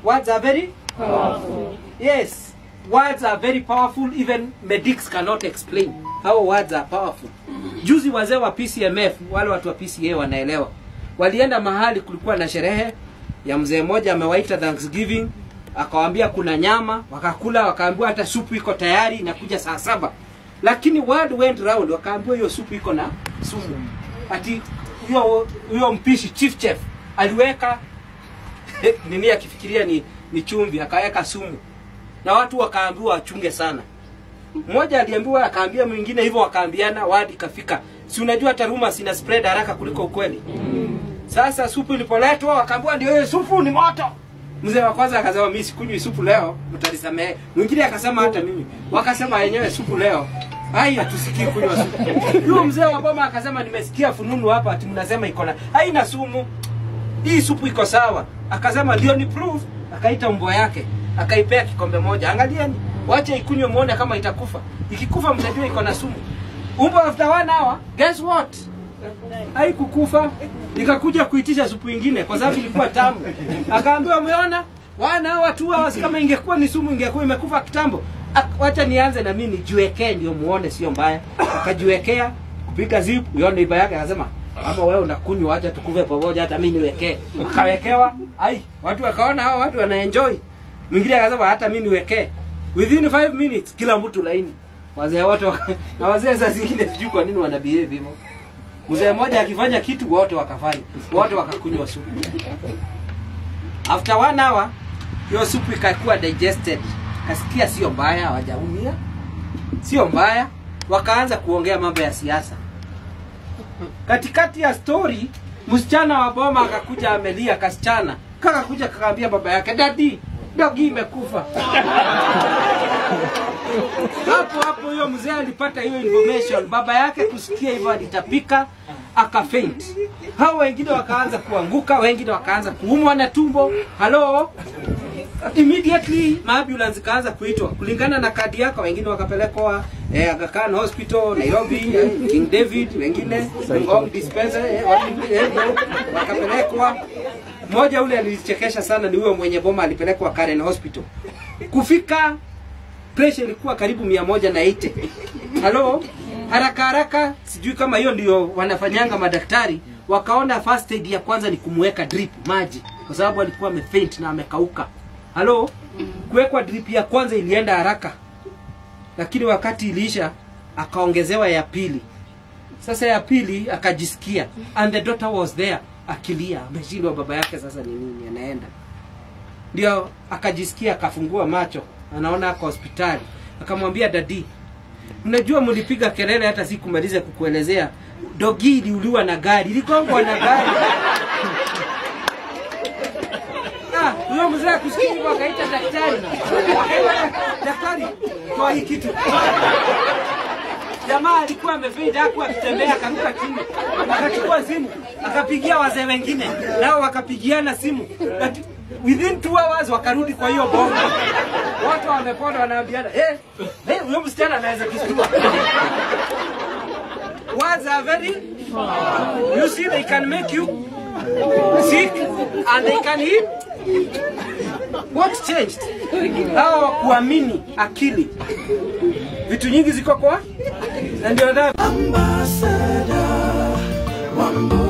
words are very powerful. Yes, words are very powerful. Even medics cannot explain how words are powerful. Juzi wazee wa PCMF, wale watu wa PCA wanaelewa, walienda mahali, kulikuwa na sherehe ya mzee mmoja amewaita Thanksgiving, akawaambia kuna nyama, wakakula, wakaambiwa hata supu iko tayari, inakuja saa saba. Lakini word went round, wakaambiwa hiyo supu iko na sumu. Ati huyo huyo mpishi chief chef aliweka nini akifikiria ni, ni chumvi akaweka sumu na watu wakaambiwa wachunge sana mmoja aliambiwa akaambia mwingine hivyo wakaambiana wadi kafika si unajua hata rumors ina spread haraka kuliko ukweli sasa supu ilipoletwa wakaambiwa ndio hiyo supu ni moto mzee wa kwanza akasema mimi sikunywi supu leo mtanisamehe mwingine akasema hata mimi wakasema yenyewe supu leo hai hatusikii kunywa supu huyo mzee wa boma akasema nimesikia fununu hapa ati mnasema iko na haina sumu hii supu iko sawa akasema ndio ni proof akaita mbwa yake akaipea kikombe moja angalieni wache ikunywe muone kama itakufa ikikufa mtajua iko na sumu umbo after one hour guess what haikukufa ikakuja kuitisha supu ingine kwa sababu ilikuwa tamu akaambiwa umeona one hour two hours kama ingekuwa ni sumu ingekuwa imekufa kitambo Ak- wacha nianze na mimi nijiwekee ndio muone sio mbaya akajiwekea kupiga zip huyo neiba yake akasema ama wewe unakunywa acha tukuve pamoja hata mimi niwekee akawekewa ai watu wakaona hao watu wanaenjoy mwingine akasema hata mimi niwekee within 5 minutes kila mtu laini wazee wote waka- na wazee saa zingine sijui kwa nini wana behave hivyo mzee mmoja akifanya kitu wote wakafanya wote wakakunywa supu after one hour hiyo supu ikakuwa digested kasikia sio mbaya hawajaumia sio mbaya wakaanza kuongea mambo ya siasa katikati ya story msichana wa boma akakuja amelia kasichana kakakuja kakaambia baba yake dadi dogi imekufa hapo hapo huyo mzee alipata hiyo information baba yake kusikia hivyo alitapika akafaint hao wengine wakaanza kuanguka wengine wakaanza kuumwa na tumbo halo immediately maambulance ikaanza kuitwa kulingana na kadi yako wengine wakapelekwa eh, Aga Khan hospital nairobi eh, king david wengine ngong dispensary eh, watu, eh, wakapelekwa mmoja ule alichekesha sana ni huyo mwenye boma alipelekwa karen hospital kufika pressure ilikuwa karibu mia moja na ite halo haraka haraka sijui kama hiyo ndio wanafanyanga madaktari wakaona first aid ya kwanza ni kumweka drip maji kwa sababu alikuwa amefaint na amekauka halo kuwekwa drip ya kwanza ilienda haraka lakini wakati iliisha akaongezewa ya pili sasa ya pili akajisikia and the daughter was there akilia ameshindwa baba yake sasa ni nini anaenda ndio akajisikia akafungua macho anaona ako hospitali akamwambia dadi unajua mlipiga kelele hata sikumaliza kukuelezea dogi iliuliwa na gari iligongwa na gari Ah, huyo mzee akusikia hivyo akaita daktari daktari toa hii kitu jamaa alikuwa amefaint haku akitembea akaruka chini akachukua simu akapigia wazee wengine nao wakapigiana simu Laki- within two hours wakarudi kwa hiyo bomba watu wamepona wanaambiana eh eh huyo msichana anaweza kistua words are very you see they can make you sick and they can heal what changed hawa kuamini akili vitu nyingi ziko kwa na ndio dhambi Ambassador, Wambo